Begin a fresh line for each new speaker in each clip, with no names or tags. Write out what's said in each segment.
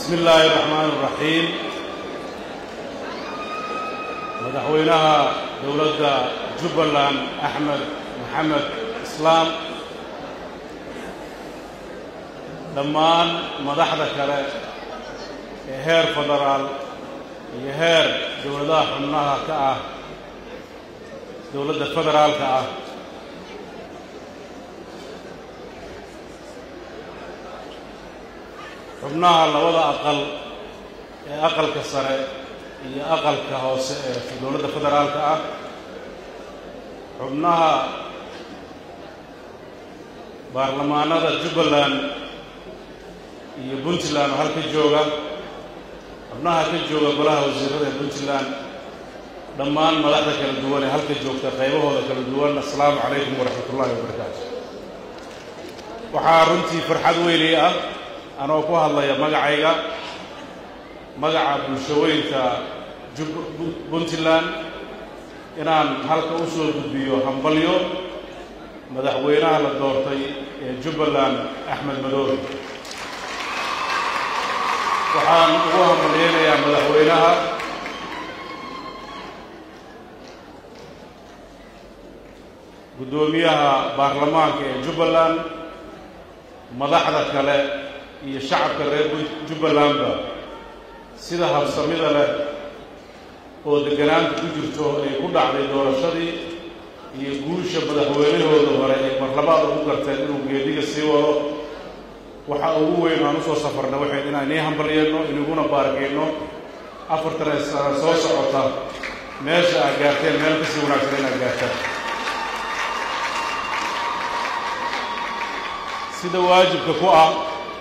bismi illaahi raxmaan raxiim madaxweynaha dowladda jubbaland axmed maxamed islaam dhammaan madaxda kale ee heer federaal iyo heer dowladaha xubnaha ka ah dowladda federaalka ah xubnaha labada aqal ee aqalka sare iyo aqalka hoose ee dowladda federaalka ah xubnaha baarlamaanada jubbaland iyo puntland oo halka jooga xubnaha ka jooga golaha wasiirada ee puntland dhammaan madaxda kala duwan ee halka joogta qaybahooda kala duwan assalaamu calaykum waraxmat ullaahi wabarakaatu waxaa runtii farxad weynay ah anoo ku hadlaya magacayga magaca bulshaweynta puntland inaan halka u soo gudbiyo hambalyo madaxweynaha la doortay ee jubbaland axmed madoobe waxaan ugu hambalyeynayaa madaxweynaha guddoomiyaha baarlamaanka ee jubbaland madaxda kale iyo shacabka reer jubbalandba sida habsamida leh oo degganaanta ku jirto ay ku dhacday doorashadii iyo guusha madaxweynahooda hore ay marlabaad ugu garteen inuu geediga sii wado waxa ugu weyn aan usoo safarna waxayd inaan nii hambalyeenno inaguna baargeyno afartan sano soo socota meesha aad gaarteen meel kasii wanaagsan inaad gaartaan sida waajibka ku ah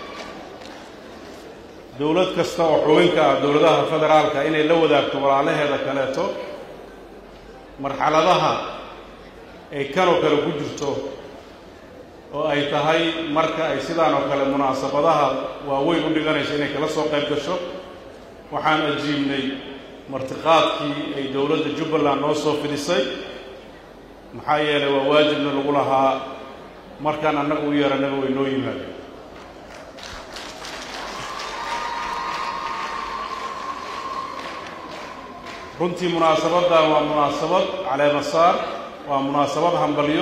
dowlad kasta oo xubinka ah dowladaha federaalka inay la wadaagto walaalaheeda kaleeto marxaladaha ay kanoo kale ku jirto oo ay tahay marka ay sidaan oo kale munaasabadaha waaweyn u dhiganayso inay kala soo qayb gasho waxaan ajiibnay martiqaadkii ay dowladda jubbaland noo soo fidisay maxaa yeelay waa waajibna lagu lahaa markaan annaga u yeeranaba way noo yimaadeen runtii munaasabaddan waa munaasabad caleemasaar waa munaasabad hambalyo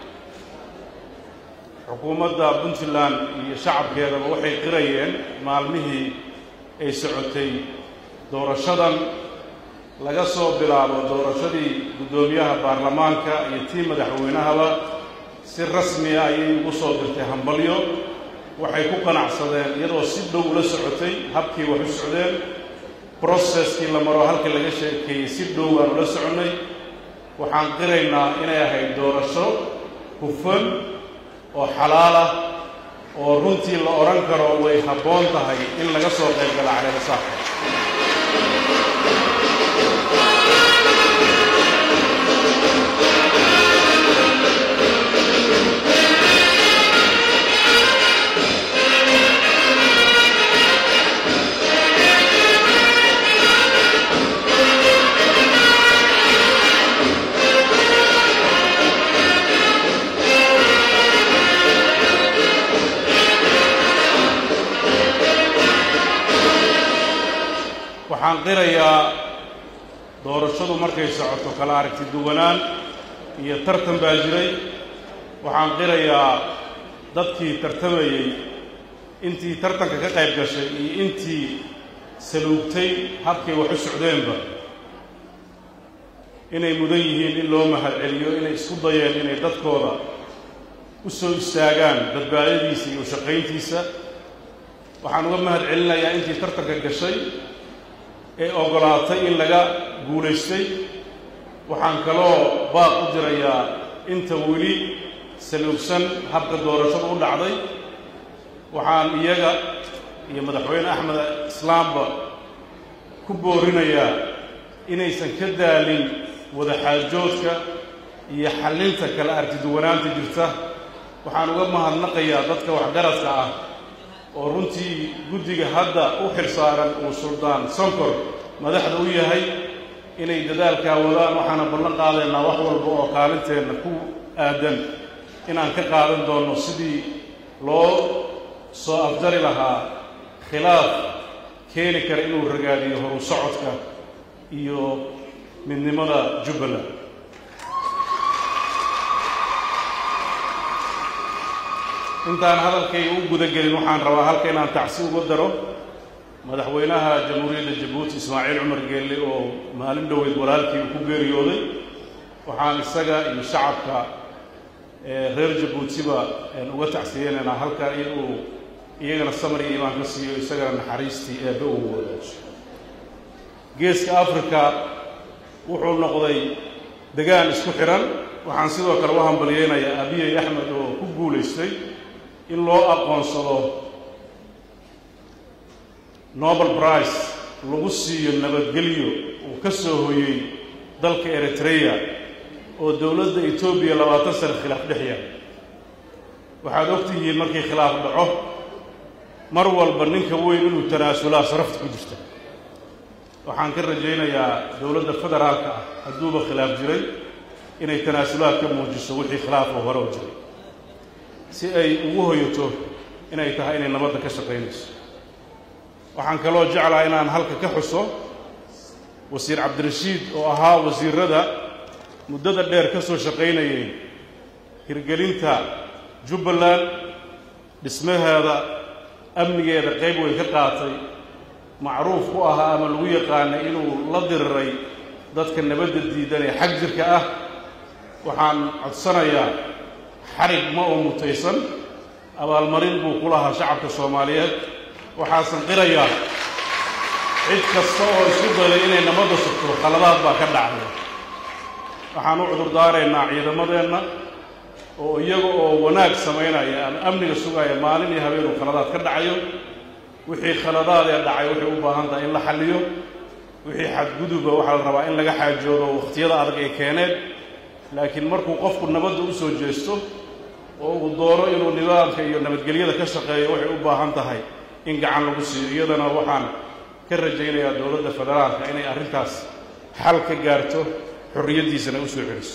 xukuumadda puntland iyo shacabkeedaba waxay qirayeen maalmihii ay socotay doorashadan laga soo bilaabo doorashadii guddoomiyaha baarlamaanka iyo tii madaxweynahaba si rasmi ah ayay ugu soo dirtay hambalyo waxay ku qanacsadeen iyadoo si dhow ula socotay habkii wax u socdeen broceskii la maro halkii laga sheekeeyey si dhow aan ula soconnay waxaan qiraynaa inay ahayd doorasho hufan oo xalaal ah oo runtii la odhan karo way habboon tahay in laga soo qayb gala caleemasaarka waxaan qirayaa doorashadu markay socoto kala aragti duwanaan iyo tartan baa jiray waxaan qirayaa dadkii tartamayey intii tartanka ka qayb gashay iyo intii saluugtay habkay wax u socdeenba inay mudan yihiin in loo mahad celiyo inay isku dayeen inay dadkooda u soo istaagaan badbaadadiisa iyo ushaqayntiisa waxaan uga mahad celinayaa intii tartanka gashay ee oggolaatay in laga guulaystay waxaan kaloo baaq u dirayaa inta weli saluugsan habka doorashadu u dhacday waxaan iyaga iyo madaxweyne axmed islaamba ku boorinayaa inaysan ka daalin wadaxaajoodka iyo xallinta kala artiduwanaanta jirta waxaan uga mahadnaqayaa dadka waxgaradka ah oo runtii guddiga hadda u xilsaaran uu suldaan sonkor madaxda u yahay inay dadaalkaa wadaan waxaana ballan qaadaynaa wax walba oo kaalinteenna ku aadan inaan ka qaadan doonno sidii loo soo afjari lahaa khilaaf keeni kara inuu ragaadiyo horu socodka iyo midnimada jubbaland intaan hadalkayga u guda gelin waxaan rabaa halka inaan tacsi uga daro madaxweynaha jamhuuriyadda jabuuti ismaaciil cumar geelle oo maalin dhoweyd walaalkii uu ku geeriyooday waxaan isaga iyo shacabka reer jabuutiba uga tacsiyeynaynaa halkan in uu iyagana samar iyo imaan ka siiyo isagana naxariistii eebbe uu wadaajo geeska africa wuxuu noqday degaan isku xidhan waxaan sidoo kale u hambalyeynayaa abiyey axmed oo ku guulaystay in loo aqoonsado nobel price lagu siiyo nabadgelyo uu ka soo hoyey dalka eritreya oo dowladda etoobiya labaatan sano khilaaf dhex yahay waxaad og tihiin markii khilaaf dhaco mar walba ninka weyn inuu tanaasulaa sarafta ku jirta waxaan ka rajaynayaa dowladda federaalka ah hadduuba khilaaf jiray inay tanaasulaad ka muujiso wixii khilaafoo hore oo jiray si ay ugu hoyato inay tahay inay nabadda ka shaqaynayso waxaan kaloo jeclaha inaan halka ka xuso wasiir cabdirashiid oo ahaa wasiirada muddada dheer ka soo shaqaynayay hirgelinta jubbaland dhismaheeda amnigeeda qayb weyn ka qaatay macruuf ku ahaa ama lagu yaqaanay inuu la diriray dadka nabadda diidan ee xag jirka ah waxaan codsanayaa xarig ma oo mutaysan abaalmarin buu ku lahaa shacabka soomaaliyeed waxaasan qirayaa cid kasta oo isku dayday inay nabadda sugto khaladaad baa ka dhacday waxaan u cudurdaaraynaa ciidamadeenna oo iyaga oo wanaag samaynaya ama amniga sugaya maalin iyo habeenuu khaladaad ka dhacayo wixii khaladaad ee dhacay waxay u baahan tahay in la xalliyo wixii xadguduba waxaa la rabaa in laga xaajoodo wakhtiyada adag ay keeneen laakiin markuu qofku nabadda u soo jeesto oo uu doono inuu nidaamka iyo nabadgelyada ka shaqeeyo waxay u baahan tahay in gacan lagu siiyo iyadana waxaan ka rajaynayaa dowladda federaalka inay arrintaas xal ka gaarto xorriyaddiisana u soo celiso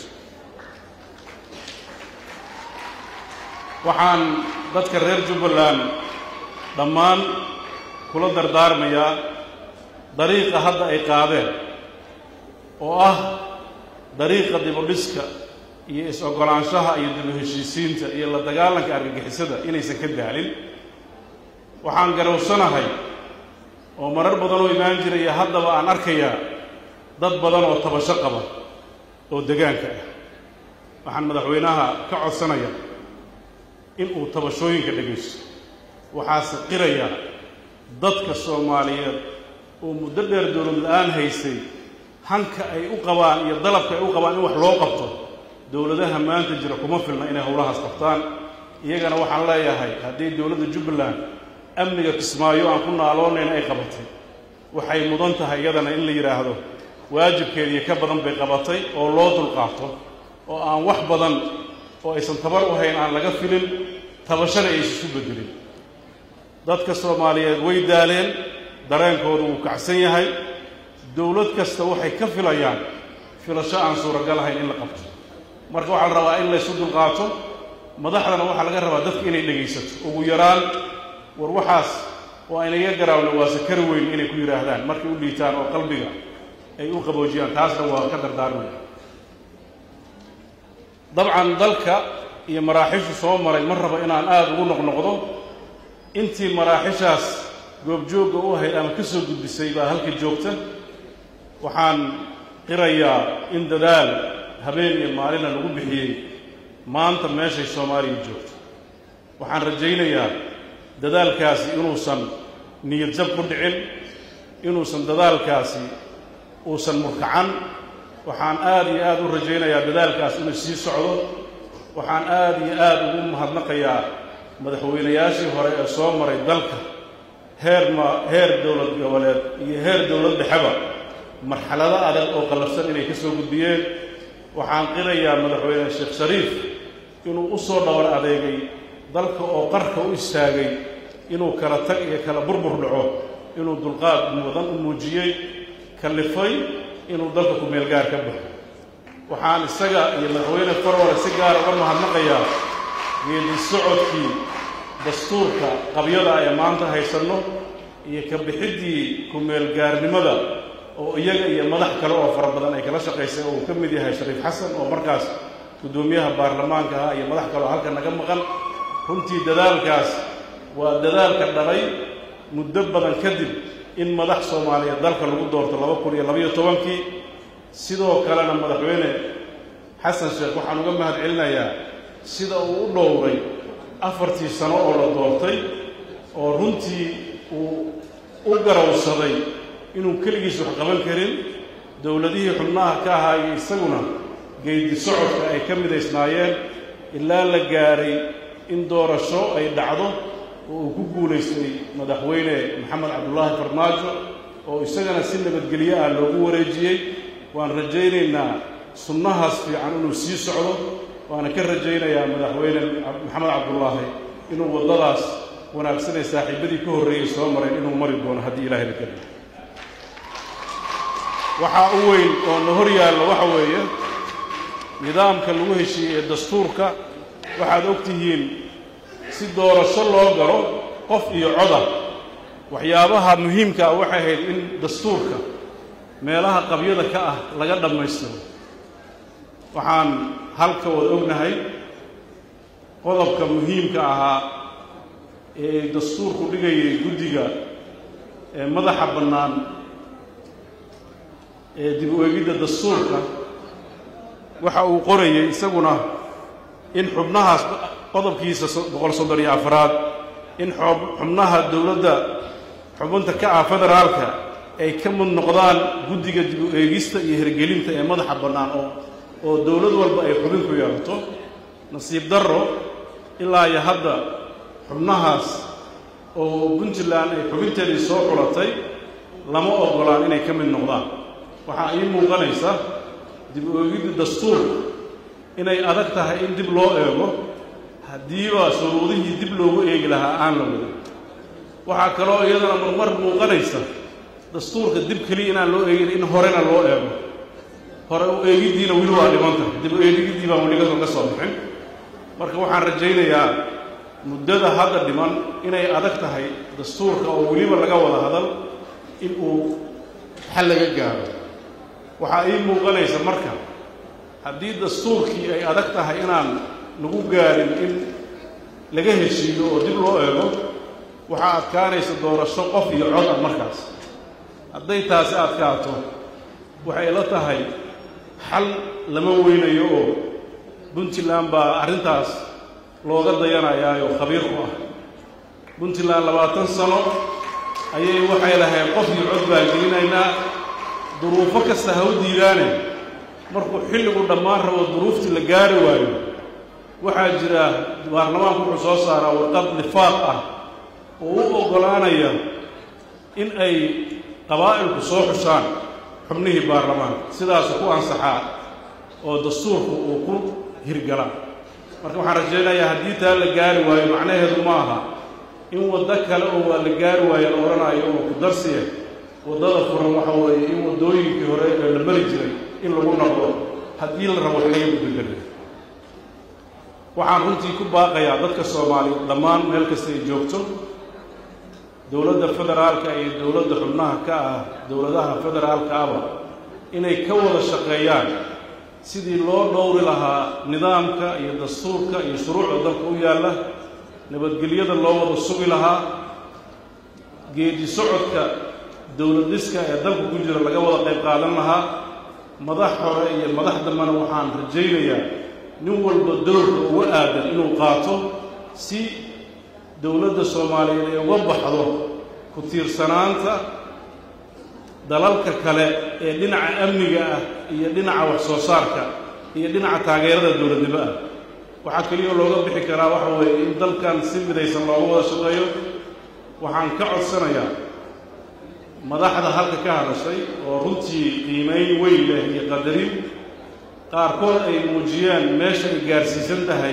waxaan dadka reer jubbaland dhammaan kula dardaarmayaa dariiqa hadda ay qaadeen oo ah dariiqa dibudhiska iyo is-oggolaanshaha iyo dibu heshiisiinta iyo la dagaalanka argagixisada inaysan ka daalin waxaan garowsanahay oo marar badan oo imaan jiraya haddaba aan arkayaa dad badan oo tabasho qaba oo degaanka ah waxaan madaxweynaha ka codsanaya in uu tabashooyinka dhegaysto waxaase qirayaa dadka soomaaliyeed oo muddo dheer dowlad la-aan haystay hanka ay u qabaan iyo dalabka ay u qabaan in wax loo qabto dowladaha maanta jira kuma filna inay howlahaas qabtaan iyagana waxaan leeyahay haddii dowladda jubbaland amniga kismaayo aan ku naaloonayn ay qabatay waxay mudan tahay iyadana in la yidhaahdo waajibkeediiyo ka badan bay qabatay oo loo dulqaato oo aan wax badan oo aysan tabar u hayn aan laga filin tabashana aysan isu bedelin dadka soomaaliyeed way daaleen dareenkoodu wuu kacsan yahay dowlad kasta waxay ka filayaan filasho aan suuragal ahayn in la qabto marka waxaa la rabaa in laysu dulqaato madaxdana waxaa laga rabaa dadka inay dhegaysato ugu yaraan war waxaas oo aynaga garaawna waa sakari weyn inay ku yidhaahdaan markay u dhiitaan oo qalbiga ay u qaboojiyaan taasna waa ka dardaarmaya dabcan dalka iyo maraaxishu soo maray ma rabo inaan aada ugu noqnoqdo intii maraaxishaas goobjoogga u ahayd ama ka soo gudbisay baa halka joogta waxaan qirayaa in dadaal habeen iyo maalina lagu bixiyey maanta meeshay soomaaliya joogto waxaan rajaynayaa dadaalkaasi inuusan niyad jab ku dhicin inuusan dadaalkaasi uusan murkacan waxaan aada iyo aada u rajaynayaa dadaalkaas inuu sii socdo waxaan aada iyo aada ugu mahadnaqayaa madaxweynayaashii hore ee soo maray dalka heer ma heer dowlad goboleed iyo heer dowlad dhexeba marxalado adag oo qallafsan inay ka soo gudbiyeen waxaan qirayaa madaxweyne sheekh shariif inuu u soo dhowr adeegay dalka oo qarka u istaagay inuu kala tag iyo kala burbur dhaco inuu dulqaad mudan u muujiyey kallifay inuu dalka ku-meelgaar ka baxo waxaan isaga iyo madaxweyne farwale si gaara uga mahadnaqayaa geedi socodkii dastuurka qabyada ee maanta haysanno iyo ka bixiddii ku-meelgaarnimada oo iyaga iyo madax kale oo fara badan ay kala shaqaysay oo uu ka mid yahay shariif xasan oo markaas guddoomiyaha baarlamaanka ah iyo madax kale oo halka naga maqan runtii dadaalkaas waa dadaalka dhalay muddo badan kadib in madax soomaaliyeed dalka lagu doorto laba kun iyo labaiyo tobankii sidoo kalena madaxweyne xasan sheekh waxaan uga mahad celinayaa sida uu u dhowray afartii sano oo la doortay oo runtii uu u garowsaday inuu keligiis wax qaban karin dowladihii xubnaha ka ahaa iyo isaguna geedi socodka ay ka midaysnaayeen ilaa la gaaray in doorasho ay dhacdo oo uu ku guulaystay madaxweyne maxamed cabdulaahi farmaajo oo isagana si nabadgelyo ah loogu wareejiyey waan rajaynaynaa sunnahaas fiican inuu sii socdo waana ka rajaynayaa madaxweyne maxamed cabdulaahi inuu waddadaas wanaagsanay saaxiibadii ka horreeyey soo mareen inuu mari doono haddii ilaahay la keliyo waxaa u weyn oo na hor yaalla waxa weeye nidaamka lagu heshiiyey ee dastuurka waxaad og tihiin si doorasho loo galo qof iyo coda waxyaabaha muhiimka ah waxay ahayd in dastuurka meelaha qabyada ka ah laga dhammaystiro waxaan halka wada ognahay qodobka muhiimka ahaa ee dastuurku dhigayay guddiga ee madaxa bannaan ee dib u eegidda dastuurka waxa uu qorayay isaguna in xubnahaas qodobkiisa boqol soddon iyo afraad in xubnaha dowladda xubinta ka ah federaalka ay ka mid noqdaan guddiga dib u eegista iyo hirgelinta ee madaxa bannaan oo oo dowlad walba ay xubin ku yeelato nasiib darro ilaa iyo hadda xubnahaas oo puntland ay xubinteedii soo xulatay lama oggolaan inay ka mid noqdaan waxaa ii muuqanaysa dib u eegidda dastuurka inay adag tahay in dib loo eego haddiiba shuruudihii dib loogu eegi lahaa aan la wadin waxaa kaloo iyadana marmar muuqanaysa dastuurka dib keliya inaan loo eegin in horena loo eego hore u eegiddiina weli waa dhiman tahay dib u eegiddii baan weli ka soo bixin marka waxaan rajaynayaa muddada hadda dhiman inay adag tahay dastuurka oo weliba laga wada hadal in uu xal laga gaaro waxaa ii muuqanaysa marka haddii dastuurkii ay adag tahay inaan lagu gaarin in laga heshiiyo oo dib loo eego waxaa adkaanaysa doorasho qof iyo cod ah markaas hadday taasi adkaato waxay la tahay xal lama weynayo oo puntland baa arrintaas looga dayanayaayo khabiir ku ah puntland labaatan sano ayay waxay lahayd qof iyo cod baan gelinaynaa duruufo kasta ha u diidaane markuu xilligu dhammaan rabo duruuftii la gaari waayo waxaa jira baarlamaanku wuxuu soo saaraa warqad lifaaq ah oo u oggolaanaya in ay qabaa'ilku soo xushaan xubnihii baarlamaanka sidaasu ku ansaxaa oo dastuurku uu ku hirgalaa marka waxaan rajaynayaa haddii taa la gaari waayo macnaheedu ma aha in waddo kale oo waa la gaari waayo la odhanayo oo ku darsiya waddada furan waxa weeye in waddooyinkii hore ee la mari jiray in lagu noqdo haddii la rabo laga gudbagela waxaan runtii ku baaqayaa dadka soomaaliyeed dhammaan meel kasta ay joogto dowladda federaalka iyo dowladda xubnaha ka ah dowladaha federaalka aba inay ka wada shaqeeyaan sidii loo dhowri lahaa nidaamka iyo dastuurka iyo shuruucda dalka u yaalla nabadgelyada loo wada sugi lahaa geedi socodka dowlad dhiska ee dalka ku jira laga wada qayb qaadan lahaa madax hore iyo madax dambena waxaan rajaynayaa nin walba dowrka uga aadan inuu qaato si dowladda soomaaliyeed ay uga baxdo ku tiirsanaanta dalalka kale ee dhinaca amniga ah iyo dhinaca wax soo saarka iyo dhinaca taageerada dowladnimo ah waxaa keliya looga bixi karaa waxa weeye in dalkan si midaysan looga wada shaqeeyo waxaan ka codsanayaa madaxda halka ka hadashay oo runtii qiimayn weyn leh iyo qadarin qaarkood ay muujiyeen meesha ay gaarsiisan tahay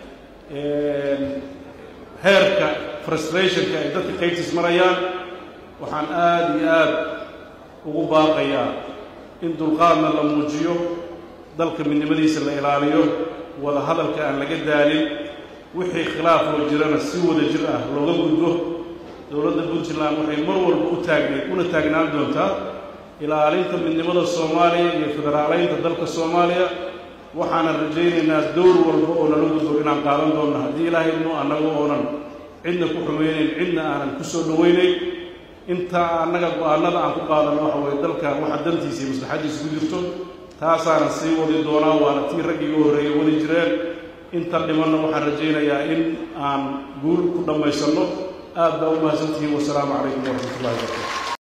heerka frustrationka ay dadka qaybtiis marayaan waxaan aada iyo aada ugu baaqayaa in dulqaadna la muujiyo dalka midnimadiisa la ilaaliyo wada hadalka aan laga daalin wixii khilaafoo jirana si wada jir ah looga gudbo dowladda puntland waxay mar walba u taagneed una taagnaan doontaa ilaalinta midnimada soomaaliya iyo federaaleynta dalka soomaaliya waxaana rajaynaynaa dowr walba oo nala gudbo inaan qaadan doonno haddii ilaahay idmo annaga oonan cidna ku xumeynayn cidna aanan ku soo dhoweynayn intaa annaga go-aanada aan ku qaadano waxa weye dalkan waxa dantiisa iyo maslaxaddiisa ku jirto taasaanan sii wadi doonaa waana tii raggiiga horreeyay wadi jireen inta dhimanna waxaan rajaynayaa in aan guul ku dhammaysanno aad baa u mahadsantihiin wasalaamu calaykum waraxmat ullahi wabarakatu